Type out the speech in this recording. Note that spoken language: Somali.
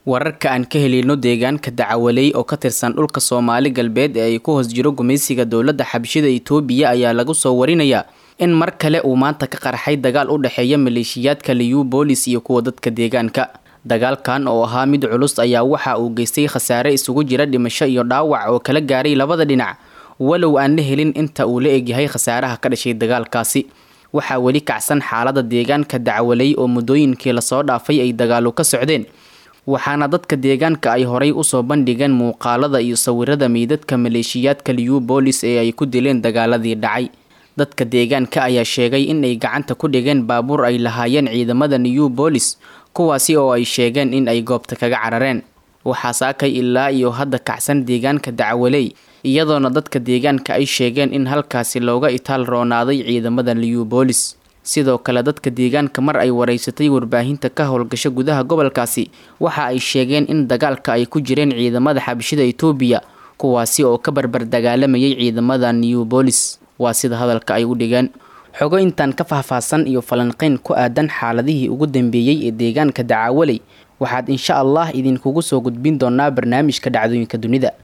wararka aan ka helino deegaanka dacawaley oo ka tirsan dhulka soomaali galbeed ee ay ku hoos jiro gumaysiga dowladda xabshida itoobiya ayaa lagu soo warinayaa in mar kale uu maanta ka qarxay dagaal u dhexeeya maleeshiyaadka liyu boolis iyo kuwa dadka deegaanka dagaalkan oo ahaa mid culus ayaa waxa uu geystay khasaare isugu jira dhimasho iyo dhaawac oo kala gaaray labada dhinac walow aan la helin inta uu la egyahay khasaaraha ka dhashay dagaalkaasi waxaa weli kacsan xaalada deegaanka dacwaley oo muddooyinkii lasoo dhaafay ay dagaalu ka socdeen waxaana dadka deegaanka ay horay usoo bandhigeen muuqaalada iyo sawirada meydadka maleeshiyaadka liyu boolis ee ay ku dileen dagaaladii dhacay dadka deegaanka ayaa sheegay in ay gacanta ku dhigeen baabuur ay lahaayeen ciidamada new boolis kuwaasi oo ay sheegeen in ay goobta kaga carareen waxaa saakay ilaa iyo hadda kacsan deegaanka dacwaley iyadoona dadka deegaanka ay sheegeen in halkaasi looga itaal roonaaday ciidamada liyu boolis sidoo kale dadka deegaanka mar ay wareysatay warbaahinta ka howlgasho gudaha gobolkaasi waxa ay sheegeen in dagaalka ay ku jireen ciidamada xabashida itoobiya kuwaasi oo ka barbar dagaalamayay ciidamada new boolis waa sida hadalka ay u dhigeen xogo intaan ka faahfaahsan iyo falanqeyn ku aadan xaaladihii ugu dambeeyey ee deegaanka dacaawaley waxaad insha allah idinkugu soo gudbin doonaa barnaamijka dhacdooyinka dunida